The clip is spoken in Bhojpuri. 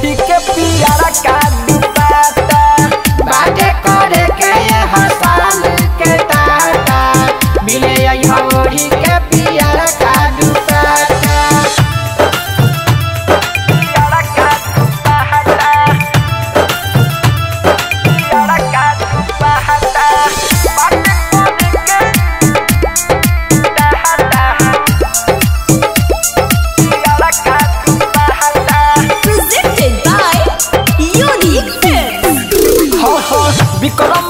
ओढ़ी के पियारा का दुपट्टा बाटे करे के ये हसान के टाटा मिले यहाँ ओढ़ी के पियारा का दुपट्टा पियारा का दुपट्टा पियारा का दुपट्टा बाटे करे के टाटा पियारा का दुपट्टा Presented by Unique Films. Vikram